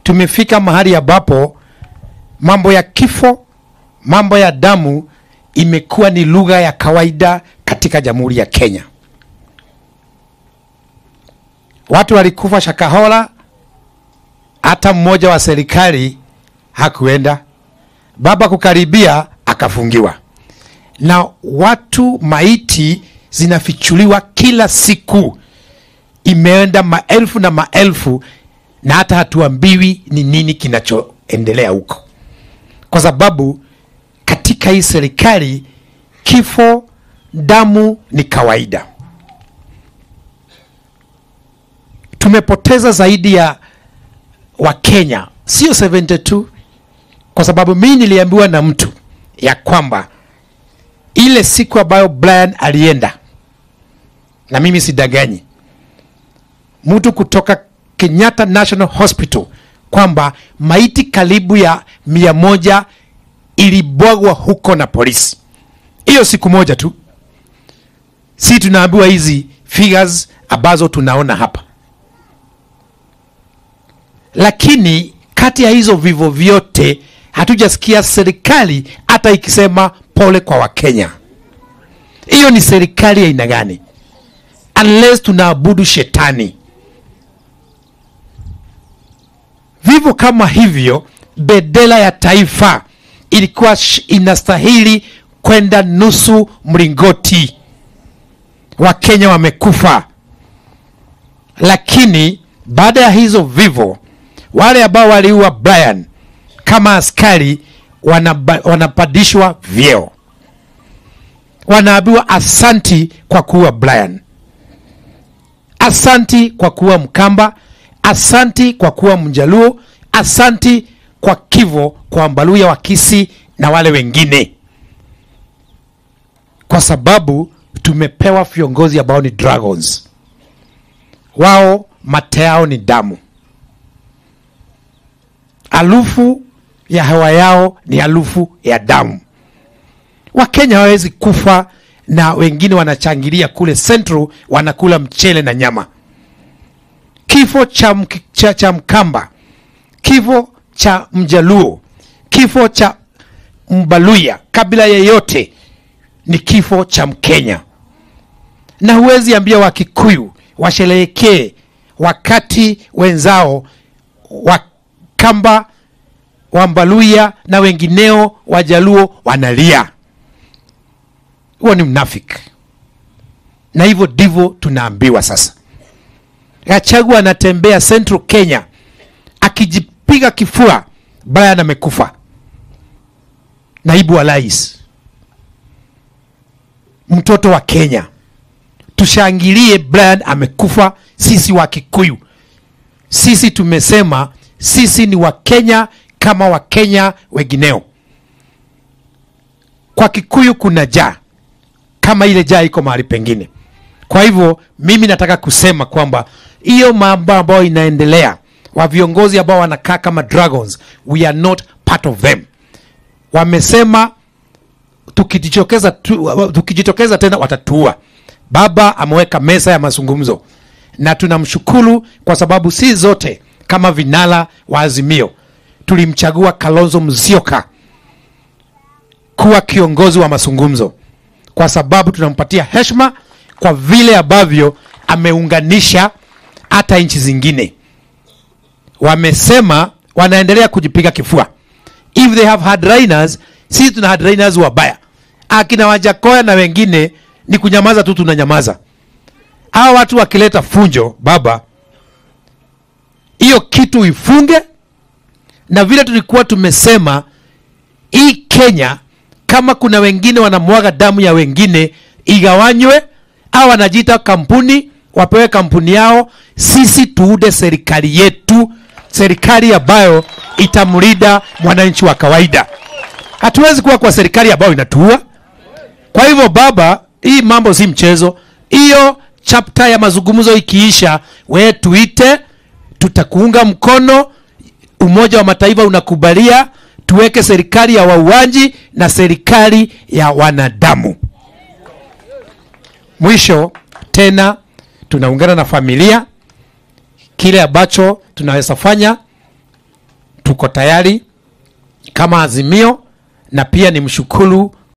tumefika mahali ambapo mambo ya kifo, mambo ya damu imekuwa ni lugha ya kawaida katika Jamhuri ya Kenya. Watu walikufa Shakahola, hata mmoja wa serikali hakuenda. Baba kukaribia akafungiwa, na watu maiti zinafichuliwa kila siku, imeenda maelfu na maelfu, na hata hatuambiwi ni nini kinachoendelea huko, kwa sababu katika hii serikali kifo, damu ni kawaida. Tumepoteza zaidi ya Wakenya, sio 72 kwa sababu mimi niliambiwa na mtu ya kwamba ile siku ambayo Brian alienda, na mimi sidaganyi, mtu kutoka Kenyatta National Hospital kwamba maiti karibu ya mia moja ilibwagwa huko na polisi hiyo siku moja tu. Si tunaambiwa hizi figures ambazo tunaona hapa, lakini kati ya hizo vivyo vyote hatujasikia serikali hata ikisema pole kwa Wakenya. Hiyo ni serikali ya aina gani? Unless tunaabudu shetani. Vivyo kama hivyo, bendera ya taifa ilikuwa inastahili kwenda nusu mlingoti. Wakenya wamekufa, lakini baada ya hizo vivyo, wale ambao waliua Brian kama askari wanapandishwa vyeo, wanaambiwa asanti kwa kuua Brian, asanti kwa kuua Mkamba, asanti kwa kuua Mjaluo, asanti kwa kivo kwa Mbaluya wa Kisii na wale wengine, kwa sababu tumepewa viongozi ambao ni dragons. Wao mate yao ni damu, alufu ya hewa yao ni harufu ya damu. Wakenya hawawezi kufa na wengine wanachangilia kule Central, wanakula mchele na nyama. Kifo cha, cha, cha Mkamba, kifo cha Mjaluo, kifo cha Mbaluya, kabila yeyote ni kifo cha Mkenya, na huwezi ambia Wakikuyu washerehekee wakati wenzao Wakamba Wambaluya na wengineo Wajaluo wanalia. Huo ni mnafiki, na hivyo ndivyo tunaambiwa sasa. Gachagua anatembea Central Kenya akijipiga kifua, Brian amekufa. Naibu wa rais, mtoto wa Kenya, tushangilie Brian amekufa. Sisi wa Kikuyu, sisi tumesema sisi ni Wakenya kama Wakenya wengineo. Kwa Kikuyu kuna jaa kama ile jaa iko mahali pengine. Kwa hivyo mimi nataka kusema kwamba hiyo mambo ambayo inaendelea, wa viongozi ambao wanakaa kama dragons, we are not part of them. Wamesema tukijitokeza, tu, tukijitokeza tena watatuua. Baba ameweka meza ya mazungumzo na tunamshukuru kwa sababu si zote kama vinara wa Azimio tulimchagua Kalonzo Musyoka kuwa kiongozi wa mazungumzo, kwa sababu tunampatia heshima kwa vile ambavyo ameunganisha hata nchi zingine. Wamesema wanaendelea kujipiga kifua, if they have hardliners, sisi tuna hardliners wabaya, akina Wajakoya na wengine ni kunyamaza tu, tunanyamaza. Hawa watu wakileta funjo, baba, hiyo kitu ifunge na vile tulikuwa tumesema hii Kenya, kama kuna wengine wanamwaga damu ya wengine igawanywe, au wanajiita kampuni wapewe kampuni yao, sisi tuude serikali yetu, serikali ambayo itamlinda mwananchi wa kawaida. Hatuwezi kuwa kwa serikali ambayo inatuua. Kwa hivyo baba, hii mambo si mchezo. Hiyo chapter ya mazungumzo ikiisha, we tuite, tutakuunga mkono. Umoja wa Mataifa unakubalia tuweke serikali ya wauaji na serikali ya wanadamu. Mwisho tena tunaungana na familia, kile ambacho tunaweza fanya tuko tayari kama Azimio, na pia ni mshukuru